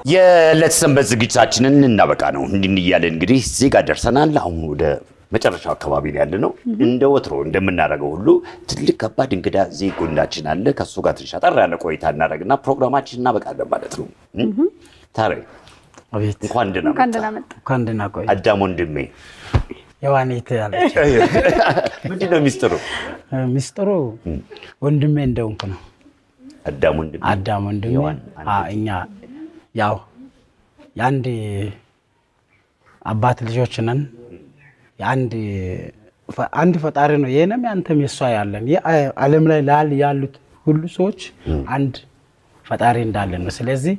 የዕለት ሰንበት ዝግጅታችንን እናበቃ ነው። እንዲህ እያለን እንግዲህ እዚህ ጋር ደርሰናል። አሁን ወደ መጨረሻው አካባቢ ላይ ያለ ነው። እንደ ወትሮ እንደምናደርገው ሁሉ ትልቅ ከባድ እንግዳ እዚህ ጎናችን አለ። ከእሱ ጋር ትንሽ አጠር ያለ ቆይታ እናደርግና ፕሮግራማችን እናበቃለን ማለት ነው። ታዲያ አቤት እንኳን ደህና እንኳን መጣ ደህና መጣ። እንኳን ደህና ቆይ። አዳም ወንድሜ። የዋኔት ያለች ምንድን ነው ሚስጥሩ? ሚስጥሩ ወንድሜ እንደሆንኩ ነው። አዳም ወንድሜ አዳም ወንድሜ የዋን አንድ አ- እኛ ያው የአንድ አባት ልጆች ነን። የአንድ ፈ- አንድ ፈጣሪ ነው የእኔም ያንተም የሷ ያለን ይህ አ- ዓለም ላይ ላል ያሉት ሁሉ ሰዎች አንድ ፈጣሪ እንዳለን ነው። ስለዚህ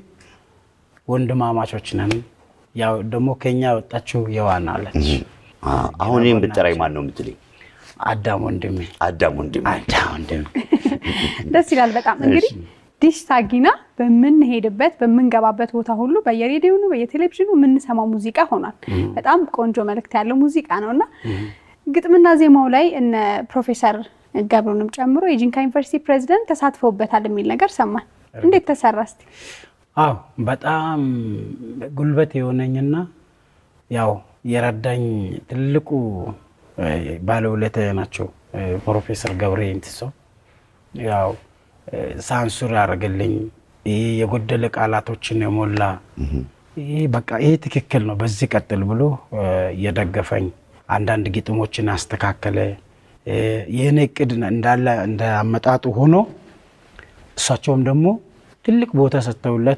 ወንድማማቾች ነን። ያው ደግሞ ከኛ የወጣችው የዋን አለች አ፣ አሁን እኔም ብጠራኝ ማን ነው የምትለኝ? አዳም ወንድሜ አዳም ወንድሜ። አዳም ወንድሜ ደስ ይላል በጣም እንግዲህ ዲሽ ታጊና በምንሄድበት በምንገባበት ቦታ ሁሉ በየሬዲዮኑ በየቴሌቪዥኑ የምንሰማው ሙዚቃ ሆኗል። በጣም ቆንጆ መልእክት ያለው ሙዚቃ ነው እና ግጥምና ዜማው ላይ እነ ፕሮፌሰር ገብሩንም ጨምሮ የጂንካ ዩኒቨርሲቲ ፕሬዚደንት ተሳትፈውበታል የሚል ነገር ሰማን። እንዴት ተሰራ እስቲ? አዎ በጣም ጉልበት የሆነኝና ያው የረዳኝ ትልቁ እ፣ ባለውለታ ናቸው እ፣ ፕሮፌሰር ገብሬ እንትሶ ያው እ፣ ሳንሱር ያደረገልኝ ይህ የጎደለ ቃላቶችን የሞላ ይህ በቃ ይህ ትክክል ነው፣ በዚህ ቀጥል ብሎ እ፣ የደገፈኝ አንዳንድ ግጥሞችን አስተካከለ። እ፣ የእኔ እቅድ እንዳለ እንደ አመጣጡ ሆኖ እሳቸውም ደግሞ ትልቅ ቦታ ሰጥተውለት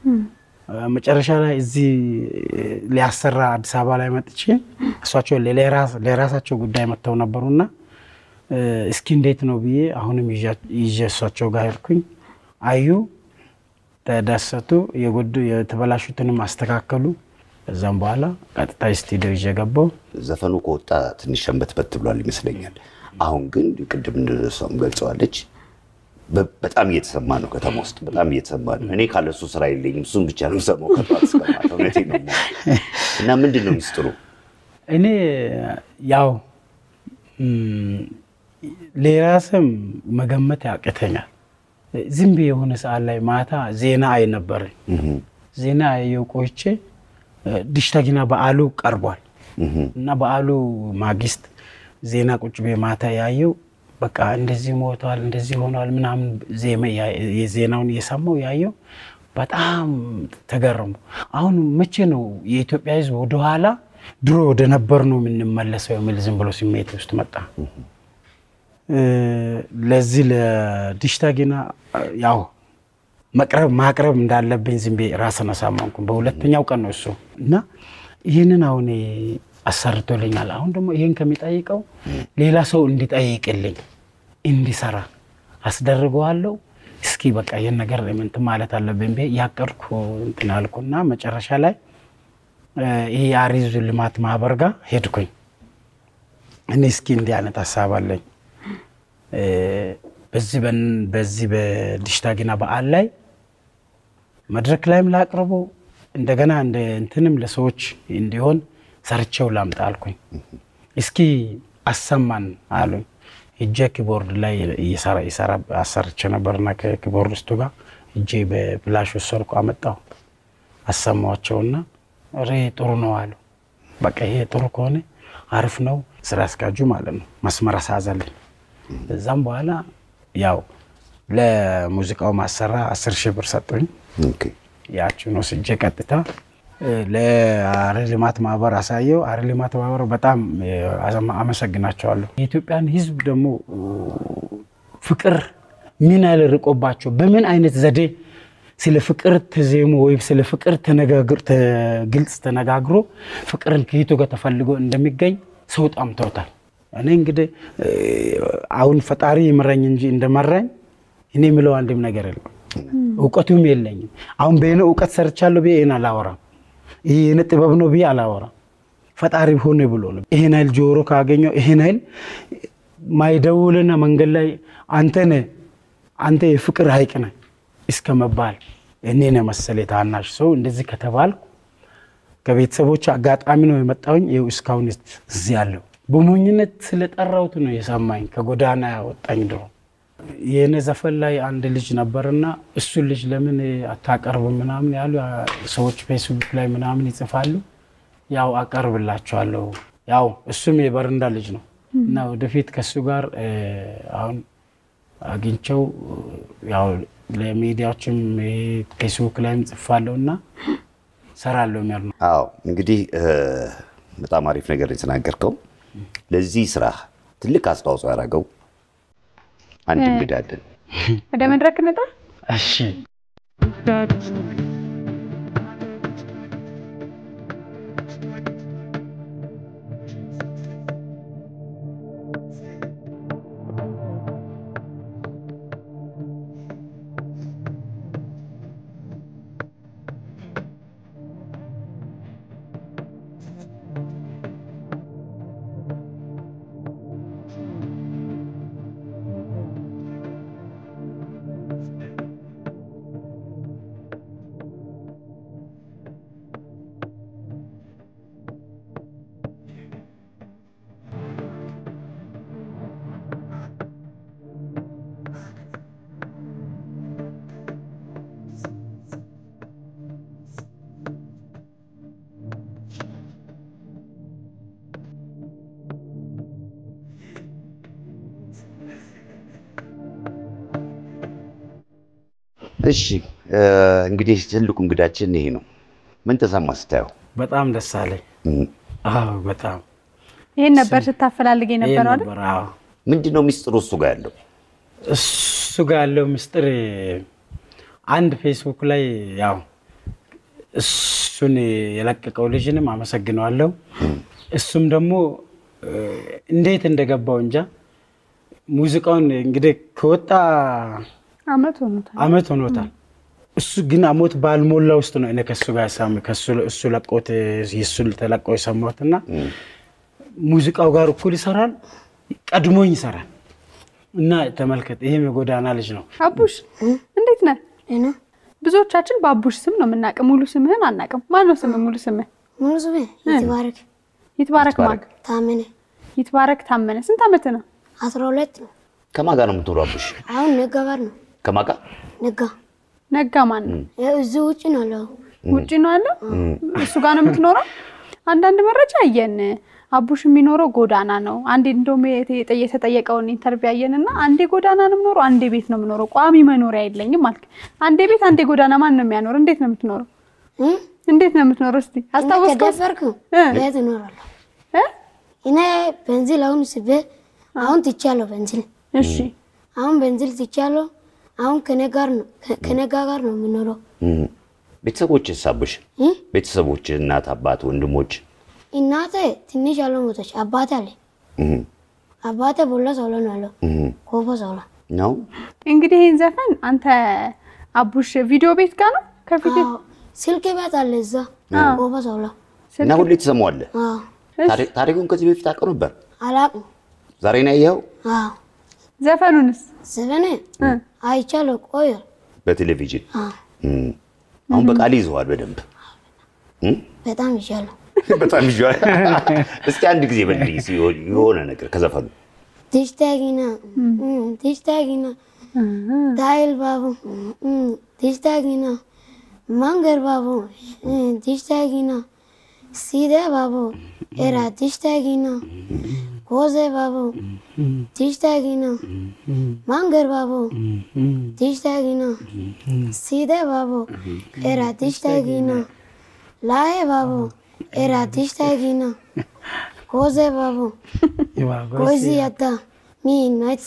መጨረሻ ላይ እዚህ ሊያሰራ አዲስ አበባ ላይ መጥቼ እሷቸው ለራሳቸው ጉዳይ መጥተው ነበሩና እስኪ እንዴት ነው ብዬ አሁንም ይዤ እሷቸው ጋር ሄድኩኝ። አዩ፣ ተደሰቱ፣ የጎዱ የተበላሹትንም አስተካከሉ። ከዛም በኋላ ቀጥታ ስቱዲዮ ይዤ ገባሁ። ዘፈኑ ከወጣ ትንሽ ሸንበትበት ብሏል ይመስለኛል። አሁን ግን ቅድም እንደሷም ገልጸዋለች በ- በጣም እየተሰማ ነው። ከተማ ውስጥ በጣም እየተሰማ ነው። እኔ ካለ እሱ ስራ የለኝም። እሱን ብቻ ነው የምሰማው ከጠዋት እስከ ማታ። እውነቴን ነው የምልህ። እና ምንድን ነው ሚስጥሩ? እኔ ያው ም፣ ሌላ ስም መገመት ያቅተኛል። ዝም ብዬ የሆነ ሰዓት ላይ ማታ ዜና አይ ነበረኝ። ዜና አየሁ ቆይቼ ዲሽታጊና በዓሉ ቀርቧል እና በዓሉ ማግስት ዜና ቁጭ ቤ ማታ ያየው በቃ እንደዚህ ሞቷል፣ እንደዚህ ሆኗል ምናምን ዜማ- የዜናውን እየሰማው ያየው በጣም ተገረሙ። አሁን መቼ ነው የኢትዮጵያ ሕዝብ ወደኋላ ድሮ ወደ ነበር ነው የምንመለሰው የሚል ዝም ብሎ ስሜት ውስጥ መጣ። እ፣ ለዚህ ለዲሽታጊና ያው መቅረብ ማቅረብ እንዳለብኝ ዝም ብዬ ራስን አሳመንኩ። በሁለተኛው ቀን ነው እሱ እና ይህንን አሁን አሰርቶልኛል። አሁን ደግሞ ይህን ከሚጠይቀው ሌላ ሰው እንዲጠይቅልኝ እንዲሰራ አስደርገዋለሁ። እስኪ በቃ ይህን ነገር እንትን ማለት አለብኝ ብዬ ያቀድኩ እንትን አልኩና መጨረሻ ላይ እ፣ ይህ የአሪዙ ልማት ማህበር ጋር ሄድኩኝ። እኔ እስኪ እንዲህ አይነት ሀሳብ አለኝ እ፣ በዚህ በን- በዚህ በዲሽታጊና በዓል ላይ መድረክ ላይም ላቅርቦ እንደገና እንደ እንትንም ለሰዎች እንዲሆን ሰርቼው ላምጣ አልኩኝ። እስኪ አሰማን አሉኝ። እጄ ኪቦርድ ላይ እየሰራ ይሰራ አሰርቼ ነበርና ከኪቦርድስቱ ጋር እጄ በፍላሽ ወሰድኩ አመጣሁ አሰማቸውና ሬ ጥሩ ነው አሉ። በቃ ይሄ ጥሩ ከሆነ አሪፍ ነው። ስራ አስኪያጁ ማለት ነው መስመር አሳዘልኝ። እዛም በኋላ ያው ለሙዚቃው ማሰራ አስር ሺህ ብር ሰጡኝ። ኦኬ። ያችን ወስጄ ቀጥታ እ፣ ለአረ ልማት ማህበር አሳየው። አረ ልማት ማህበር በጣም እ፣ አዘማ- አመሰግናቸዋለሁ። የኢትዮጵያን ሕዝብ ደግሞ እ፣ ፍቅር ምን ያህል ርቆባቸው በምን አይነት ዘዴ ስለ ፍቅር ተዜሞ ወይም ስለ ፍቅር ተነጋግር- ተ- ግልጽ ተነጋግሮ ፍቅርን ከየቱ ጋር ተፈልጎ እንደሚገኝ ሰው ጣምተውታል። እኔ እንግዲህ እ፣ አሁን ፈጣሪ ይምረኝ እንጂ እንደመራኝ እኔ የምለው አንድም ነገር የለም። እውቀቱም የለኝም። አሁን በእኔ እውቀት ሰርቻለሁ ብዬ ይህን አላወራም። ይህ የእኔ ጥበብ ነው ብዬ አላወራም። ፈጣሪ ሆነ ብሎ ነው። ይህን ኃይል ጆሮ ካገኘው ይህን ኃይል ማይደውልና መንገድ ላይ አንተ ነህ አንተ የፍቅር ሀይቅ ነህ እስከ መባል እኔን የመሰለ ታናሽ ሰው እንደዚህ ከተባልኩ ከቤተሰቦች አጋጣሚ ነው የመጣሁኝ። ይኸው እስካሁን እዚህ ያለው በሞኝነት ስለጠራሁት ነው የሰማኝ ከጎዳና ያወጣኝ ድሮ የእኔ ዘፈን ላይ አንድ ልጅ ነበርና እሱን ልጅ ለምን አታቀርብም ምናምን ያሉ ሰዎች ፌስቡክ ላይ ምናምን ይጽፋሉ። ያው አቀርብላቸዋለሁ። ያው እሱም የበረንዳ ልጅ ነው እና ወደፊት ከእሱ ጋር እ፣ አሁን አግኝቸው ያው ለሚዲያዎችም ይሄ ፌስቡክ ላይም ጽፋለሁ እና ሰራለሁ የሚያር ነው። አዎ እንግዲህ እ፣ በጣም አሪፍ ነገር የተናገርከው። ለዚህ ስራ ትልቅ አስተዋጽኦ ያደረገው አንድ እንግዳ አለን። ወደ መድረክ እንጣ እሺ እሺ እ፣ እንግዲህ ትልቁ እንግዳችን ይሄ ነው። ምን ተሰማ ስታየው? በጣም ደስ አለኝ። እም፣ አዎ በጣም ይሄን ነበር ስታፈላልግ ይሄ የነበረው አይደል? ነበር። አዎ ምንድን ነው ሚስጥሩ እሱ ጋር ያለው? እሱ ጋር ያለው ምስጢር አንድ ፌስቡክ ላይ ያው እሱን የለቀቀው ልጅንም አመሰግነዋለሁ። እሱም ደግሞ እ፣ እንዴት እንደገባው እንጃ ሙዚቃውን እንግዲህ ከወጣ አመት ሆኖታል። አመት ሆኖታል። እሱ ግን አመት ባልሞላ ውስጥ ነው እኔ ከሱ ጋር ሳም እሱ ለቆት የሱ ተለቆ የሰማሁት እና ሙዚቃው ጋር እኩል ይሰራል፣ ቀድሞኝ ይሰራል እና ተመልከት፣ ይሄም የጎዳና ልጅ ነው። አቡሽ እንዴት ነህ? እና ብዙዎቻችን በአቡሽ ስም ነው የምናውቅ፣ ሙሉ ስምህን አናውቅም። ማን ነው ስምህ? ሙሉ ስምህ ሙሉ ስሜ ይትባረክ ይትባረክ ማን? ታመነ ይትባረክ ታመነ። ስንት ዓመት ነው? አስራ ሁለት ነው። ከማን ጋር ነው የምትውለው? አቡሽ አሁን ነጋ ጋር ነው። ከማን ጋር? ነጋ ነጋ ማን ነው? ያው እዚህ ውጭ ነው ያለው። ውጭ ነው ያለው። እሱ ጋር ነው የምትኖረው? አንዳንድ መረጃ አየን። አቡሽ የሚኖረው ጎዳና ነው። አንዴ እንደውም የተ- የተጠየቀውን ኢንተርቪው አየን እና አንዴ ጎዳና ነው የምኖረው፣ አንዴ ቤት ነው የምኖረው፣ ቋሚ መኖሪያ የለኝም አልክ። አንዴ ቤት አንዴ ጎዳና ማን ነው የሚያኖር? እንዴት ነው የምትኖረው? እ? እንዴት ነው የምትኖረው? እስቲ አስታወስከው? ከደፈርኩ እ? ቤት እኖራለሁ። እ? እኔ ቤንዚል አሁን ስቤ አሁን ትቻለሁ። ቤንዚል እሺ አሁን ቤንዚል ትቻለሁ። አሁን ከኔ ጋር ነው ከ- ከነጋ ጋር ነው የምኖረው። እም፣ ቤተሰቦችስ? አቡሽ እ? ቤተሰቦች፣ እናት፣ አባት፣ ወንድሞች? እናቴ ትንሽ ያለው ሞቶች። አባቴ አለ። እም፣ አባቴ ቦላ ሰውሎ ነው ያለው። እም፣ ኮፎ ሰውሎ ነው እንግዲህ ይህን ዘፈን አንተ አቡሽ ቪዲዮ ቤት ጋር ነው ከፊት አዎ፣ ስልክ ቤት አለ እዛ ኮፎ ሰውሎ። እና ሁሌ ትሰማዋለህ? አዎ፣ ታሪ- ታሪኩን ከዚህ በፊት አውቀው ነበር? አላቅም። ዛሬ ነው ያየኸው? አዎ፣ ዘፈኑንስ ዘፈኔ አይቻለሁ። ቆየ በቴሌቪዥን አዎ፣ እም፣ አሁን በቃል ይዘዋል በደንብ እም? በጣም ይቻለሁ። በጣም ይዤዋል። እስኪ አንድ ጊዜ በልልኝ እስኪ የሆነ ነገር ከዘፈኑ ዲሽታጊና ዲሽታጊና ታይል ባቡ ዲሽታጊና ማንገር ባቡ ዲሽታጊና ሲደ ባቡ ኤራ ዲሽታጊና ኮዜ ባቡ ዲሽታጊና ማንገር ባቡ ዲሽታጊና ሲደ ባቡ ኤራ ዲሽታጊና ላዬ ባቡ ኤራ ዲሽታጊና ኮዜ ባቡ ኮዚ ያታ ሚ ናይት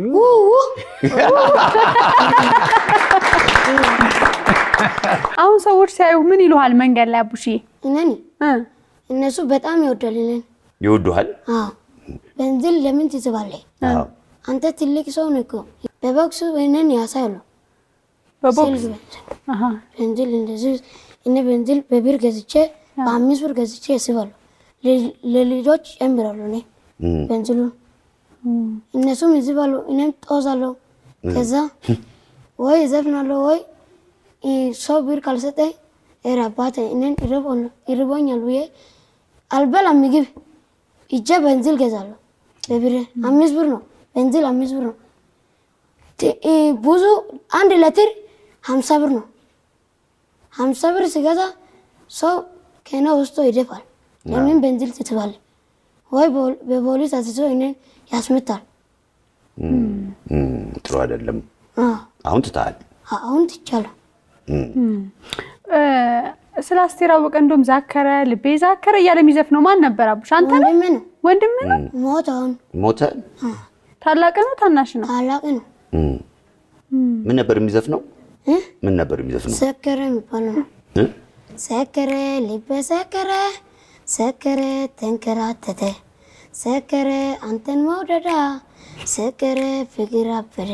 አሁን ሰዎች ሲያዩ ምን ይሉሃል መንገድ ላይ አቡሽዬ? እነኒ እ እነሱ በጣም ይወዳልልን። ይወዱሃል? አዎ በንዝል ለምን ትስባለህ? አዎ። አንተ ትልቅ ሰው ነህ እኮ። በቦክሱ እኔን ያሳያሉ። በቦክስ ስልክ አሃ በንዝል እንደዚህ እኔ በንዝል በብር ገዝቼ በአምስት ብር ገዝቼ ያስባሉ። ለልጆች ጨምራሉ። እኔ እም፣ በንዝሉን እነሱም ይዝባሉ፣ እኔም ጦዛለሁ። ከዛ ወይ ዘፍናለሁ ወይ እ፣ ሰው ብር ካልሰጠኝ ኧረ አባቴ እኔን ይርቦኛል- ይርቦኛል ብዬ አልበላም ምግብ እጄ በንዝል ገዛለሁ። በብር አምስት ብር ነው በንዝል አምስት ብር ነው። ት- እ፣ ብዙ አንድ ሌትር ሀምሳ ብር ነው። ሀምሳ ብር ሲገዛ ሰው ከና ወስዶ ይደፋል። ለምን ቤንዚል ትትባል ወይ በ- በፖሊስ አስይዞ እኔን ያስመታል። እም፣ ጥሩ አይደለም። አዎ፣ አሁን ትተሃል። አሁን ትቻለሁ። እ፣ ስለ አስቴር አወቀ እንደውም ዛከረ ልቤ ዛከረ እያለ የሚዘፍነው ማን ነበር? አቡሽ አንተ ነህ? ወንድሜ ነው ወንድምህ ነው? ሞት አሁን ሞተ። ታላቅ ነው ታናሽ ነው? ታላቅ ነው። እም። ምን ነበር የሚዘፍነው? እ? ምን ነበር የሚዘፍነው? ሰከረ የሚባለው ነው። እ? ሰከረ ልቤ ሰከረ ሰከረ ተንከራተተ ሰከረ አንተን መውደዳ ሰከረ ፍቅር አበደ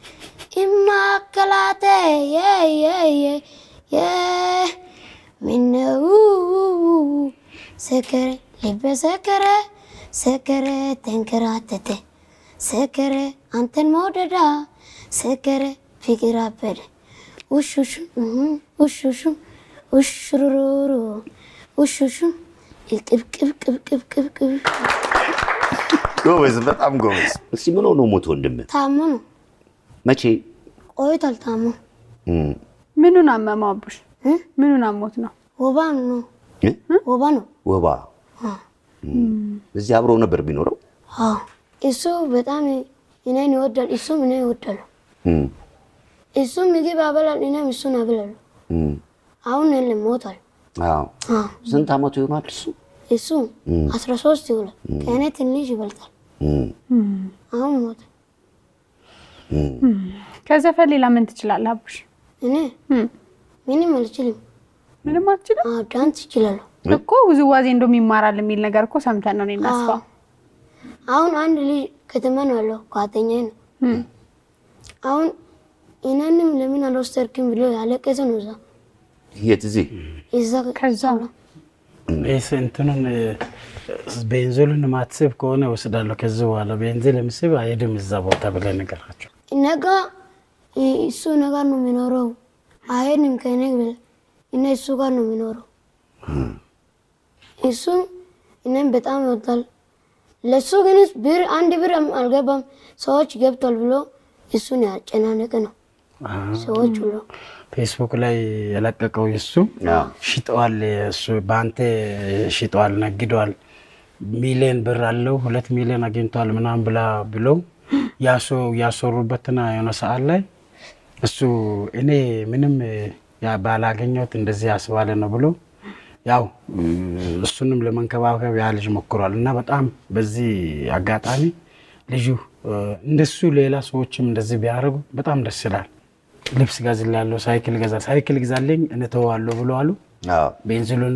ይማከላተ የየየ ምነው ሰከረ ልቤ ሰከረ ሰከረ ተንከራተተ ሰከረ አንተን መውደዳ ሰከረ ፍቅር አበደ ውሹሹ ውሹሹ ውሽሩሩሩ ውሹሹ ቅብቅብቅብቅብቅብ ጎበዝ፣ በጣም ጎበዝ። እስቲ ምን ሆኖ ሞት ወንድምህ? ታሞ ነው መቼ? ቆይቷል። ታሞ እም። ምኑን አመመው አቡሽ? እ? ምኑን አሞት ነው? ወባ ነው እ? ወባ ነው። ወባ። አዎ። እዚህ አብረው ነበር ቢኖረው? አዎ እሱ በጣም እኔን ይወዳል፣ እሱም እኔ ይወዳሉ። እም፣ እሱ ምግብ ያበላል፣ እኔም እሱን ያበላሉ። እም። አሁን የለም ሞቷል። አዎ። አዎ ስንት ዓመቱ ይሆናል እሱ? እሱ አስራ ሶስት ይውላል። ከእኔ ትንሽ ይበልጣል። እም፣ አሁን ሞቷል። ከዘፈን ሌላ ምን ትችላለህ አቡሽ? እኔ እም፣ ምንም አልችልም። ምንም አትችልም አዎ ዳንስ ይችላለሁ። እኮ ውዝዋዜ እንደውም ይማራል የሚል ነገር እኮ ሰምተን ነው እኔና እሷ። አሁን አንድ ልጅ ከተማ ነው ያለው ጓደኛዬ ነው። አሁን እኔንም ለምን አልወሰድክም ብሎ ያለቀሰ ነው። እዛ የት? እዚህ? እዛ ከዛ ይህ እንትኑን እ፣ ቤንዚሉን ማትስብ ከሆነ እወስዳለሁ። ከዚህ በኋላ ቤንዚል የምስብ አይሄድም እዛ ቦታ ብለህ ንገራቸው። ነጋ እሱ ነገር ነው የሚኖረው። አይሄድም ከእኔ ብለህ እኔ እሱ ጋር ነው የሚኖረው። እሱ እኔም በጣም ይወዳል። ለእሱ ግን ብር አንድ ብር አልገባም። ሰዎች ገብቷል ብሎ እሱን ያጨናነቀ ነው ሰዎች ብሎ ፌስቡክ ላይ የለቀቀው እሱ አዎ። ሽጠዋል፣ እሱ በአንተ ሽጠዋል፣ ነግደዋል፣ ሚሊዮን ብር አለው ሁለት ሚሊዮን አግኝቷል ምናምን ብላ ብለው ያሶ ያሰሩበትና የሆነ ሰዓት ላይ እሱ እኔ ምንም ያ ባላገኘሁት እንደዚህ ያስባለ ነው ብሎ ያው እሱንም ለመንከባከብ ያ ልጅ ሞክሯል። እና በጣም በዚህ አጋጣሚ ልጁ እንደሱ ሌላ ሰዎችም እንደዚህ ቢያደርጉ በጣም ደስ ይላል። ልብስ ገዝላለሁ፣ ሳይክል ገዛ ሳይክል ግዛልኝ እንተዋለሁ ብሎ አሉ። አዎ። ቤንዚሉን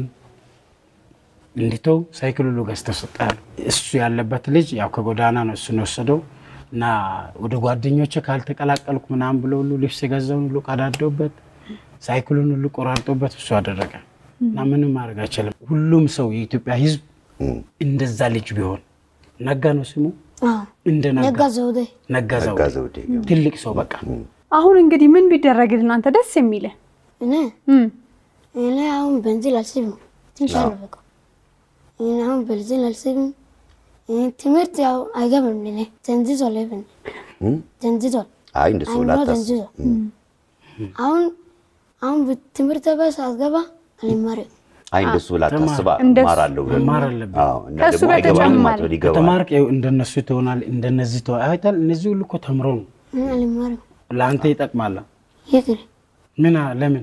እንዲተው ሳይክል ሁሉ ገዝተው ሰጣሉ። እሱ ያለበት ልጅ ያው ከጎዳና ነው እሱን የወሰደው እና ወደ ጓደኞቼ ካልተቀላቀልኩ ምናምን ብሎ ሁሉ ልብስ የገዛውን ሁሉ ቀዳደውበት ሳይክሉን ሁሉ ቆራርጦበት እሱ አደረገ እና ምንም ማድረግ አይችልም። ሁሉም ሰው የኢትዮጵያ ሕዝብ እንደዛ ልጅ ቢሆን ነጋ ነው ስሙ አዎ። እንደ ነጋ ነጋ ዘውዴ ነጋ ነጋ ዘውዴ ዘውዴ። ትልቅ ሰው በቃ አሁን እንግዲህ ምን ቢደረግልን አንተ ደስ የሚልህ? እኔ እም፣ እኔ አሁን ቤንዚል አልስብም። ትንሽ አለ በቃ እኔ አሁን ቤንዚል አልስብም። እኔ ትምህርት ያው አይገባም ለኔ ተንዝዟል። ይብን እም? ተንዝዟል። አይ እንደሱ አይምሮ ላታስብ። ተንዝዟል። አሁን አሁን ትምህርት በስ አስገባ አልማርም። አይ እንደሱ ላታስባ እንደሱ እማራለሁ ብለህ መማር አለብህ። አዎ። እና ከእሱ ደግሞ አይገባም በተጨማሪ ማለት ይገባል። ከተማርክ ይኸው እንደነሱ ትሆናል፣ እንደነዚህ ትሆ አይታል። እነዚህ ሁሉ እኮ ተምሮ ነው እኔ አልማርም። ለአንተ ይጠቅማል። ይቅር ምን አ- ለምን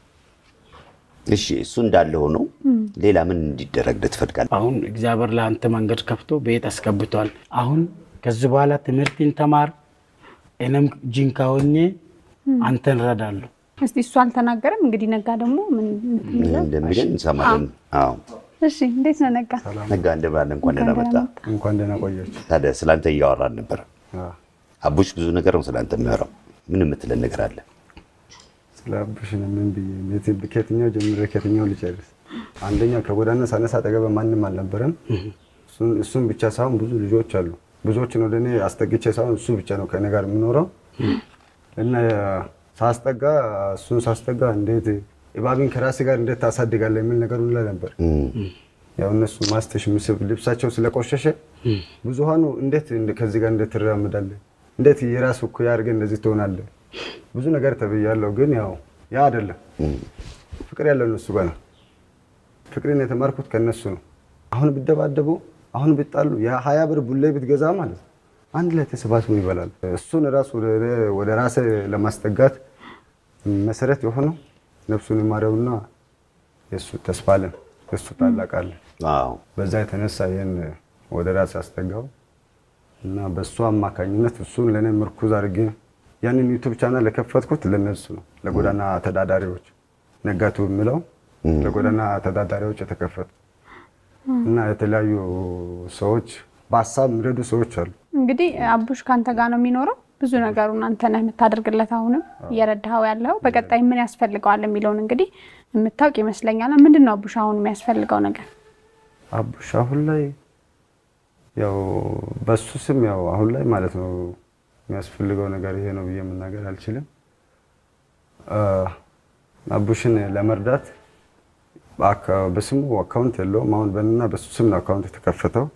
እሺ እሱ እንዳለ ሆኖ ሌላ ምን እንዲደረግልህ ትፈልጋለህ? አሁን እግዚአብሔር ለአንተ መንገድ ከፍቶ ቤት አስገብቷል። አሁን ከዚህ በኋላ ትምህርትን ተማር፣ እኔም ጂንካ ሆኜ አንተን እረዳለሁ። እስቲ እሱ አልተናገረም። እንግዲህ ነጋ ደግሞ ምን ምን እንደሚለን እንሰማለን። አዎ እሺ፣ እንዴት ነው ነጋ? ነጋ እንደባለ እንኳን ደህና መጣ። እንኳን ደህና ቆያችሁ። ታዲያ ስላንተ እያወራን ነበር። አዎ፣ አቡሽ ብዙ ነገር ነው ስላንተ የሚያወራው። ምን የምትለን ነገር አለ? ስለ አቡሽ ነው ምን ብዬ የት- ከየትኛው ጀምሬ ከየትኛው ልጨርስ? አንደኛ ከጎዳና ሳነሳ አጠገበ ማንም አልነበረም። እሱን- እሱን ብቻ ሳይሆን ብዙ ልጆች አሉ። ብዙዎችን ወደ እኔ አስጠግቼ ሳይሆን እሱ ብቻ ነው ከእኔ ጋር የሚኖረው እና ሳስጠጋ እሱን ሳስጠጋ እንዴት እባብን ከራሴ ጋር እንዴት ታሳድጋለህ የሚል ነገር ሁላ ነበር። እም፣ ያው እነሱ ማስተሽ ምስብ ልብሳቸው ስለቆሸሸ ብዙሃኑ እንዴት እንደ- ከዚህ ጋር እንዴት ትራመዳለህ? እንዴት የራሱ እኮ ያድርገህ እንደዚህ ትሆናለህ? ብዙ ነገር ተብያለሁ፣ ግን ያው ያ አይደለም። ፍቅር ያለው እነሱ ጋር ነው። ፍቅርን የተማርኩት ከነሱ ነው። አሁን ቢደባደቡ አሁን ቢጣሉ የሀያ ብር ቡሌ ብትገዛ ማለት ነው አንድ ላይ ተሰባስቦ ይበላል። እሱን ራሱ ወደ- ወደ ራሴ ለማስጠጋት መሰረት የሆነው ነፍሱን ይማረውና የእሱ ተስፋ አለን የእሱ ታላቅ አለን። አዎ በዛ የተነሳ ይህን ወደ ራሴ አስጠጋው እና በእሱ አማካኝነት እሱን ለእኔ ምርኩዝ አድርጌ ያንን ዩቱብ ቻናል የከፈትኩት ለነሱ ነው፣ ለጎዳና ተዳዳሪዎች ነጋቱ የሚለው ለጎዳና ተዳዳሪዎች የተከፈተ እና የተለያዩ ሰዎች በሀሳብ የሚረዱ ሰዎች አሉ። እንግዲህ አቡሽ ከአንተ ጋር ነው የሚኖረው። ብዙ ነገሩን አንተ ነህ የምታደርግለት። አሁንም እየረዳኸው ያለው በቀጣይ ምን ያስፈልገዋል የሚለውን እንግዲህ የምታውቅ ይመስለኛል። ምንድን ነው አቡሽ አሁን የሚያስፈልገው ነገር? አቡሽ አሁን ላይ ያው በሱ ስም ያው አሁን ላይ ማለት ነው የሚያስፈልገው ነገር ይሄ ነው ብዬ መናገር አልችልም። አ፣ አቡሽን ለመርዳት በአካ- በስሙ አካውንት የለውም። አሁን በእኔና በሱ ስም ነው አካውንት የተከፈተው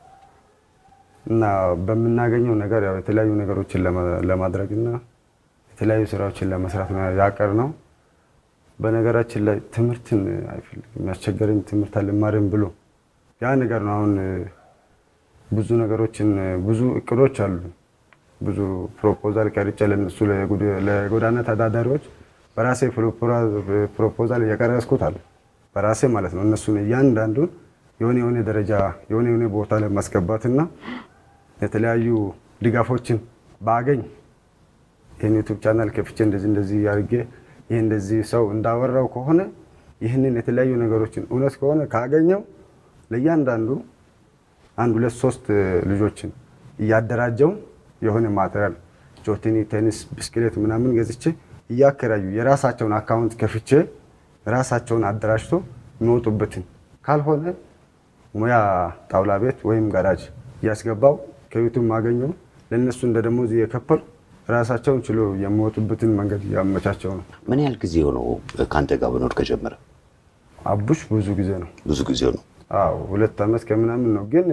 እና በምናገኘው ነገር ያው የተለያዩ ነገሮችን ለማ- ለማድረግ እና የተለያዩ ስራዎችን ለመስራት ነው ያቀር ነው። በነገራችን ላይ ትምህርትን አይፈልግም። ያስቸገረኝ ትምህርት አልማርም ብሎ ያ ነገር ነው። አሁን ብዙ ነገሮችን ብዙ እቅዶች አሉ። ብዙ ፕሮፖዛል ቀርጬ ለነሱ ለጉድ- ለጎዳና ተዳዳሪዎች በራሴ ፕሮፖራ- ፕሮፖዛል እየቀረስኩት አለ በራሴ ማለት ነው። እነሱን እያንዳንዱን የሆነ የሆነ ደረጃ የሆነ የሆነ ቦታ ላይ ማስገባትና የተለያዩ ድጋፎችን ባገኝ ይህን ዩቱብ ቻናል ከፍቼ እንደዚህ እንደዚህ አድርጌ ይህ እንደዚህ ሰው እንዳወራው ከሆነ ይህንን የተለያዩ ነገሮችን እውነት ከሆነ ካገኘው ለእያንዳንዱ አንድ ሁለት ሶስት ልጆችን እያደራጀው የሆነ ማቴሪያል ጆቲኒ፣ ቴኒስ፣ ብስክሌት ምናምን ገዝቼ እያከራዩ የራሳቸውን አካውንት ከፍቼ ራሳቸውን አደራጅቶ የሚወጡበትን ካልሆነ ሙያ ጣውላ ቤት ወይም ጋራጅ እያስገባው ከዩቱብ ማገኘው ለእነሱ እንደ ደሞዝ እየከፈሉ ራሳቸውን ችሎ የሚወጡበትን መንገድ እያመቻቸው ነው። ምን ያህል ጊዜ ሆነው ከአንተ ጋር መኖር ከጀመረ? አቡሽ ብዙ ጊዜ ነው። ብዙ ጊዜ ነው። አዎ ሁለት ዓመት ከምናምን ነው። ግን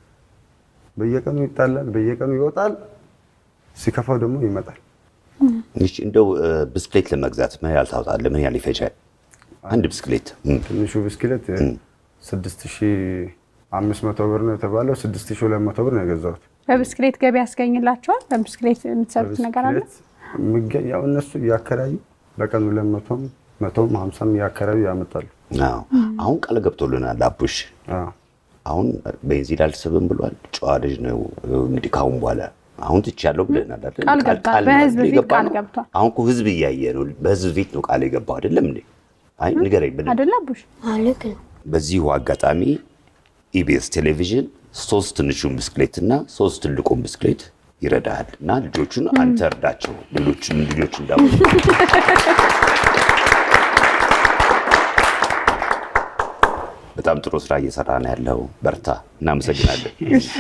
በየቀኑ ይጣላል፣ በየቀኑ ይወጣል፣ ሲከፋው ደግሞ ይመጣል። እሺ፣ እንደው እ፣ ብስክሌት ለመግዛት ምን ያህል ታወጣለህ? ምን ያህል ይፈጃል? አንድ ብስክሌት እም፣ ትንሹ ብስክሌት ስድስት ሺህ አምስት መቶ ብር ነው የተባለው። ስድስት ሺህ ሁለት መቶ ብር ነው የገዛሁት። በብስክሌት ገቢ ያስገኝላቸዋል። በብስክሌት የምትሰሩት ነገር አለ። ብስክሌት የሚገኝ ያው እነሱ እያከራዩ በቀን ሁለት መቶም መቶም ሀምሳም እያከራዩ ያመጣሉ። አዎ። አሁን ቃል ገብቶልናል አቡሽ። አዎ። አሁን ቤንዚን አልስብም ብሏል። ጨዋ ልጅ ነው እንግዲህ ካሁን በኋላ አሁን ትቻለሁ ብለናል አይደል? ቃል ገብቷል። ነው በህዝብ አይደል ፊት የገባ ቃል ነው? ገብቷል። አሁን እኮ ህዝብ እያየ ነው። በህዝብ ፊት ነው ቃል የገባው አይደለም እንዴ? አይ ንገረኝ ብለን አይደለ አቡሽ? አዎ ልክ ነው። በዚሁ አጋጣሚ ኢቢኤስ ቴሌቪዥን ሶስት ትንሹን ብስክሌት እና ሶስት ትልቁን ብስክሌት ይረዳሃል እና ልጆቹን አንተ እርዳቸው። ሌሎችን ልጆች እንዳው በጣም ጥሩ ስራ እየሰራ ነው ያለው። በርታ። እናመሰግናለን።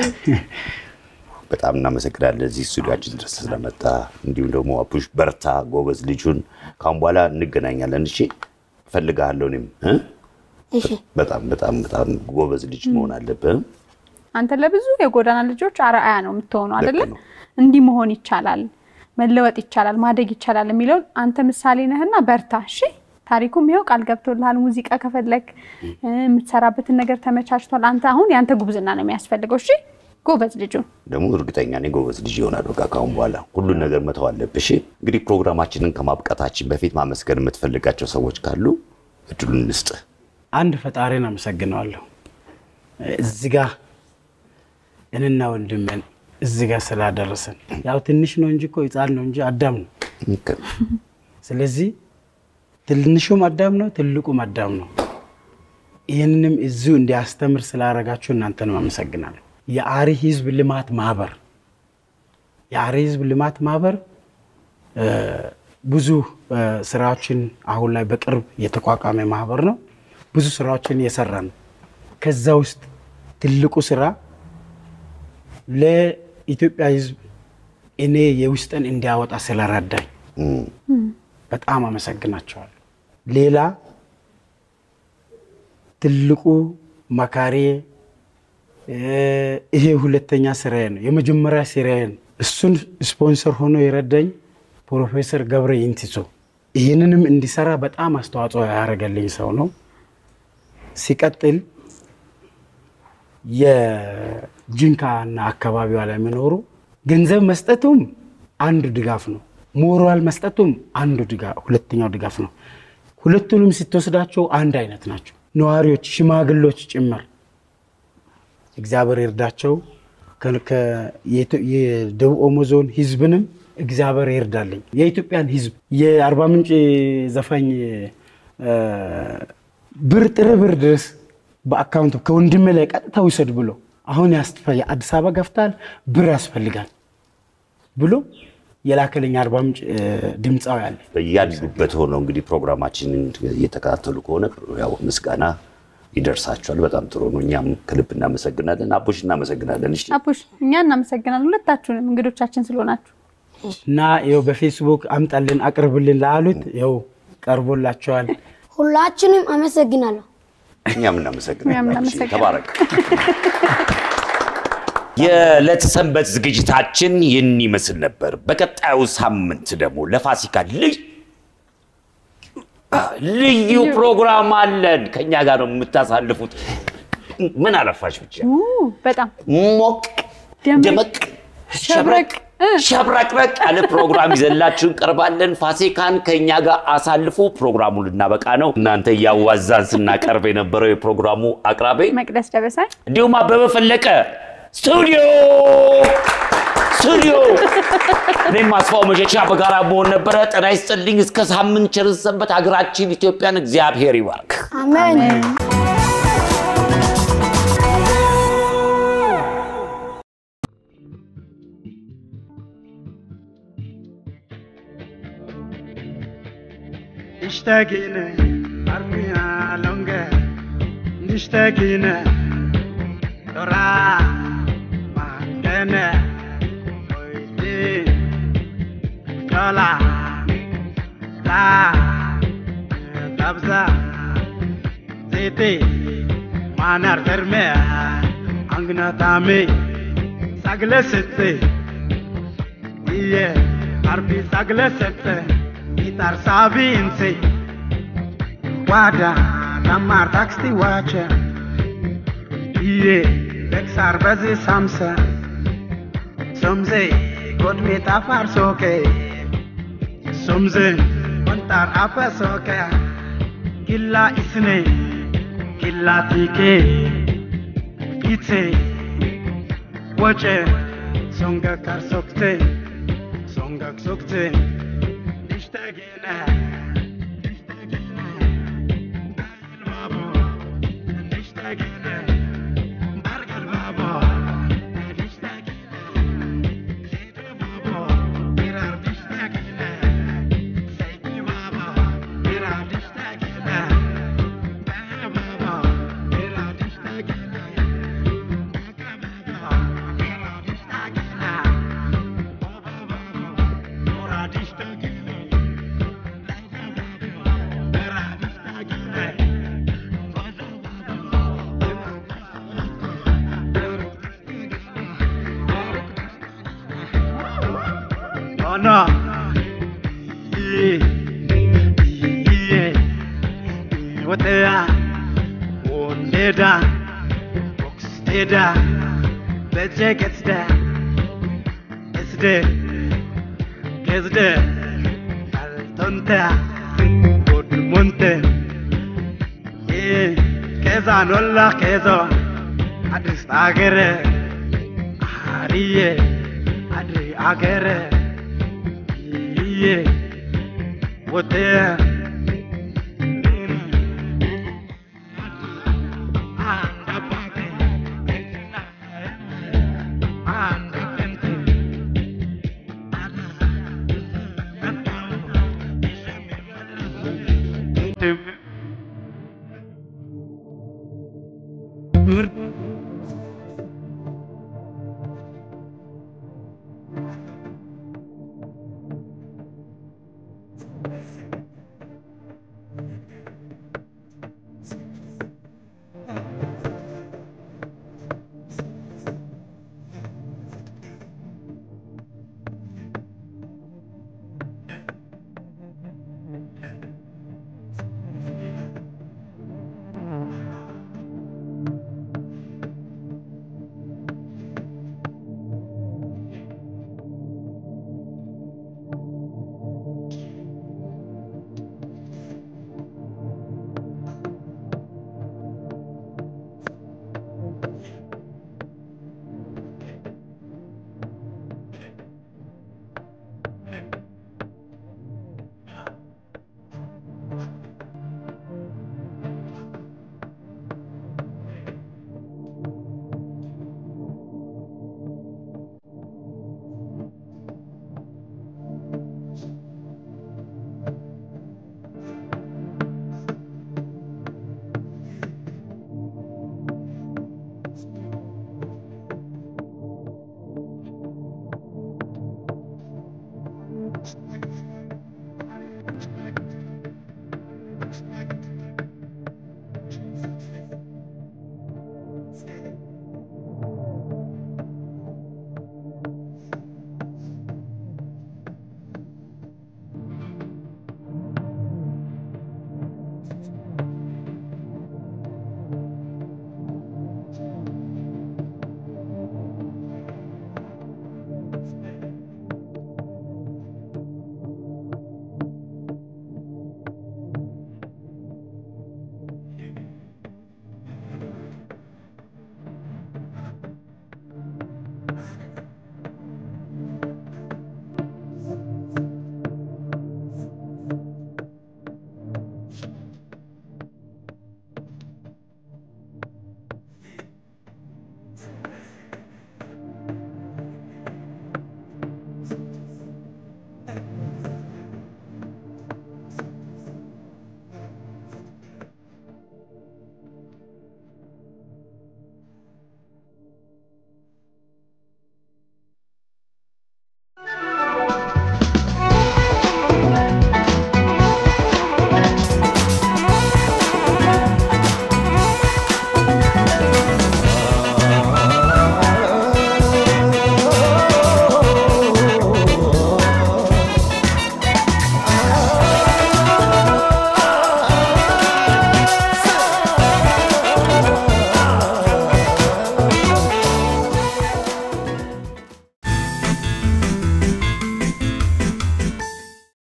በጣም እናመሰግናለን እዚህ ስቱዲያችን ድረስ ስለመጣ። እንዲሁም ደግሞ አቡሽ በርታ፣ ጎበዝ ልጁን ካሁን በኋላ እንገናኛለን። እሺ እፈልግሃለሁ እኔም እ? እሺ በጣም በጣም በጣም ጎበዝ ልጅ መሆን አለብህ። አንተ ለብዙ የጎዳና ልጆች አርአያ ነው የምትሆነው አይደለ? ነው። እንዲህ መሆን ይቻላል፣ መለወጥ ይቻላል፣ ማደግ ይቻላል የሚለውን አንተ ምሳሌ ነህና በርታ። እሺ ታሪኩም ይኸው ቃል ገብቶልሃል። ሙዚቃ ከፈለግ የምትሰራበትን ነገር ተመቻችቷል። አንተ አሁን የአንተ ጉብዝና ነው የሚያስፈልገው። እሺ ጎበዝ ልጁ ደግሞ እርግጠኛ ነኝ ጎበዝ ልጅ ይሆናል። በቃ ካሁን በኋላ ሁሉን ነገር መተው አለብህ። እሺ እንግዲህ ፕሮግራማችንን ከማብቃታችን በፊት ማመስገን የምትፈልጋቸው ሰዎች ካሉ እድሉን እንስጥህ። አንድ ፈጣሪን አመሰግነዋለሁ። እዚህ ጋ እኔና ወንድሜን እዚህ ጋ ስላደረሰን ያው ትንሽ ነው እንጂ እኮ ሕፃን ነው እንጂ አዳም ነው። ስለዚህ ትንሹም አዳም ነው፣ ትልቁም አዳም ነው። ይህንንም እዚሁ እንዲያስተምር ስላደረጋችሁ እናንተንም አመሰግናለሁ። የአሪ ህዝብ ልማት ማህበር የአሪ ህዝብ ልማት ማህበር እ፣ ብዙ እ፣ ስራዎችን አሁን ላይ በቅርብ የተቋቋመ ማህበር ነው። ብዙ ስራዎችን እየሰራ ነው። ከዛ ውስጥ ትልቁ ስራ ለኢትዮጵያ ህዝብ እኔ የውስጥን እንዲያወጣ ስለረዳኝ በጣም አመሰግናቸዋለሁ። ሌላ ትልቁ መካሬ እ፣ ይሄ ሁለተኛ ስራዬ ነው። የመጀመሪያ ስራዬን እሱን ስፖንሰር ሆኖ የረዳኝ ፕሮፌሰር ገብረ ይንቲሶ ይህንንም እንዲሰራ በጣም አስተዋጽኦ ያደረገልኝ ሰው ነው። ሲቀጥል የጂንካና አካባቢዋ ላይ የሚኖሩ ገንዘብ መስጠቱም አንዱ ድጋፍ ነው። ሞራል መስጠቱም አንዱ ድጋፍ ሁለተኛው ድጋፍ ነው። ሁለቱንም ስትወስዳቸው አንድ አይነት ናቸው። ነዋሪዎች፣ ሽማግሎች ጭምር እግዚአብሔር ይርዳቸው። ከ- ከ- የኢትዮ- የደቡብ ኦሞ ዞን ህዝብንም እግዚአብሔር ይርዳልኝ። የኢትዮጵያን ህዝብ የአርባ ምንጭ ዘፋኝ እ፣ ብር ጥሬ ብር ድረስ በአካውንቱ ከወንድሜ ላይ ቀጥታ ውሰድ ብሎ አሁን ያስፈ- አዲስ አበባ ገፍታል ብር ያስፈልጋል ብሎ የላከልኝ አርባ ምንጭ እ፣ ድምፃዊ አለ። በያሉበት ሆነው እንግዲህ ፕሮግራማችንን እየተከታተሉ ከሆነ ያው ምስጋና ይደርሳቸዋል። በጣም ጥሩ ነው። እኛም ከልብ እናመሰግናለን። አቦሽ እናመሰግናለን። እሺ አቡሽ እኛ እናመሰግናለን ሁለታችሁንም እንግዶቻችን ስለሆናችሁ። እና ይኸው በፌስቡክ አምጣልን አቅርብልን ላሉት ይኸው ቀርቦላቸዋል። ሁላችንም አመሰግናለሁ። እኛም እኛም እናመሰግናለን። እናመሰግናለን። ተባረክ። የዕለተ ሰንበት ዝግጅታችን ይህን ይመስል ነበር። በቀጣዩ ሳምንት ደግሞ ለፋሲካ ልዩ ልዩ ፕሮግራም አለን። ከኛ ጋር ነው የምታሳልፉት። ምን አለፋሽ ብቻ ኡ፣ በጣም ሞቅ ደመቅ፣ ደመቅ ሸብረቅ፣ እ። ሸብረቅረቅ ያለ ፕሮግራም ይዘላችሁ እንቀርባለን። ፋሲካን ከእኛ ጋር አሳልፉ። ፕሮግራሙ ልናበቃ ነው። እናንተ እያዋዛን ስናቀርብ የነበረው የፕሮግራሙ አቅራቢ መቅደስ ደበሳይ እንዲሁም አበበ ፈለቀ ስቱዲዮ ስቱዲዮ እኔም አስፋው መሸሻ በጋራ መሆን ነበረ። ጤና ይስጥልኝ። እስከ ሳምንት ቸር ሰንበት። ሀገራችን ኢትዮጵያን እግዚአብሔር ይባርክ። አሜን። اشتاقينا أرميها لونجا نشتاقينا ترى ما عندنا ويدين طلع لا تبزا زيتي ما نرتر ميا عنقنا تامي ساقلة ستي إيه عربي ساقلة ستي Itar sabinse Wada Namar taksti wacha Iye Bexar bazi samsa Somze God me tafar soke Somze Kontar apa soke Killa isne Killa tike Ite Wache Songa kar sokte Songa sokte اشتاقنا اشتاقنا البابا اشتاقنا برق البابا اشتاقنا زيت البابا مرار اشتاقنا زيت البابا مرار اشتاقنا بابا مرار اشتاقنا بابا مرار اشتاقنا بابا مراد اشتاقنا Oh no. Yeah. Yeah. What they are. One day down. Box day down. The jacket's there. It's there. It's there. Altonta. Good monte. Yeah. Keza nolla kezo. Adis agere. Ariye. Adri agere. Yeah. What there? to